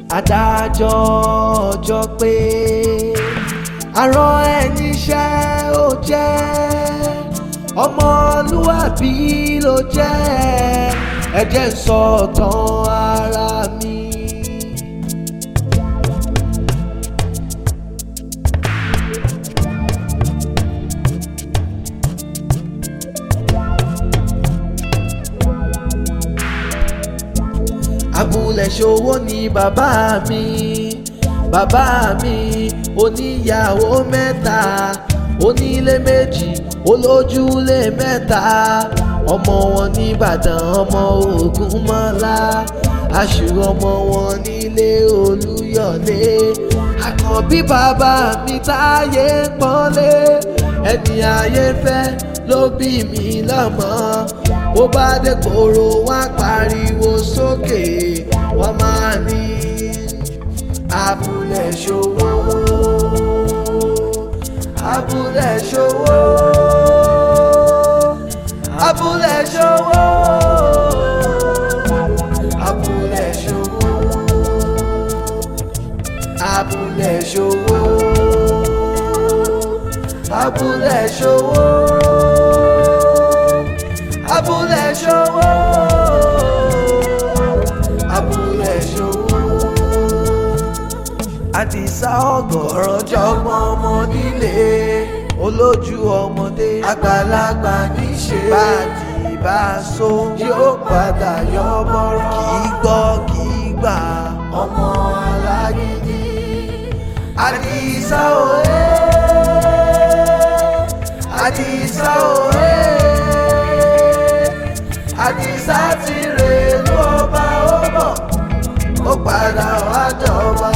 adájọ́ ọjọ́ pé àrán ẹni iṣẹ́ ó jẹ́ ọmọlúwàbí ló jẹ́ ẹ jẹ́ n sọ tán ara mi. abúlé ṣòwò ni bàbá mi bàbá mi oníyàwó mẹ́ta onílé méjì olójúlé mẹ́ta ọmọ wọn nìbàdàn ọmọ ògúnmọ́lá aṣù ọmọ wọn nílé olúyọ̀lé àkànbí bàbá mi táyé pọ́nlé ẹni ayé fẹ́ ló bí mi lọ́mọ bó bá dé kóró wá pariwo sókè wọ́n máa ní abúlé ṣòwò abúlé ṣòwò abúlé ṣòwò abúlé ṣòwò abúlé ṣòwò abúlé ṣòwò abúlé ṣòwò abúlé ṣòwò. àdìsá ọgọ̀rọ̀ jọgbọ́n ọmọ nílé olójú ọmọdé àgbàlagbà níṣe báàdì bá so yóò padà yọ bọ́rọ̀ kì í gbọ́ kì í gbà ọmọ alágídí àdìsá òye àdìsá òye àdìsá ti rè lú ọba ó bọ̀ ó padà wá jọba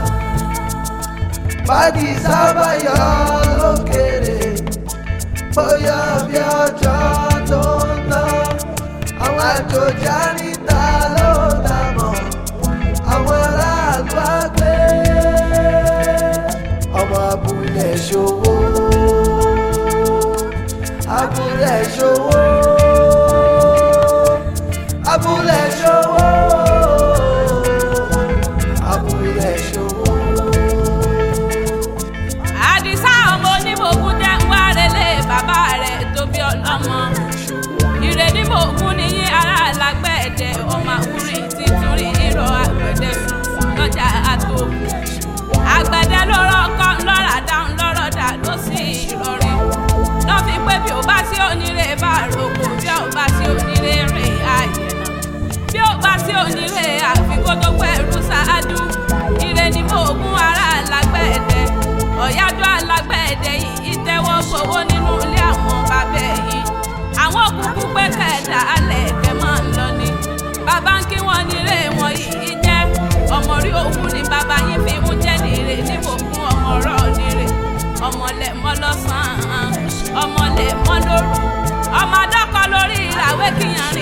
bàdìsá bá yọ lókèrè bóyá bí ọjọ́ tó ń lọ àwọn àjòjì àríta ló dà mọ́ àwọn aráàlú àgbẹ̀ ọmọ abúlé ṣòwò abúlé ṣòwò abúlé ṣòwò abúlé ṣòwò. àdìsá ọmọ onímọ̀ọ́gùn jẹ́ ń wá relé bàbá rẹ̀ tó bí ọlọ́mọ ìrèdí mọ̀ọ́gùn níyí ara alágbẹ̀ẹ́dẹ ọmọ àwúrin títún rí irọ́ àgbẹ̀dẹ sùn lọ́jà àtò àgbẹ̀dẹ lọ́rọ̀ kọ́ lọ́rà dáhùn lọ́rọ̀ dà ló sì ìrọ̀rìn lọ́ fi pé bí ó bá sí onílé bá rògbò bí ó bá sí onílé rìn ààyè náà bí ó bá sí onílé àfikún tó pẹ̀lú ṣáájú ire ni mọ̀ọ́gùn ara alágbẹ̀ẹ́dẹ ọ̀yájọ́ alágbẹ̀ẹ́dẹ yìí tẹ́wọ́ gbowó nínú ilé àwọn bàbá yìí àwọn òkùnkùn pé kẹ̀dá alẹ̀ ẹ̀kẹ́ máa ń lọ ni bàbá ń kí wọ́n nílé wọn yìí jẹ́ ọmọ rí òkú ni bàbá yín fi ń jẹ́ nìire níbo fún ọmọ ọ̀rọ̀ nìire ọmọlẹ̀ mọ́ lọ́sàn-án ọmọlẹ̀ mọ́ lóru ọmọ adọ́kọ lórí ìràwé kíyàn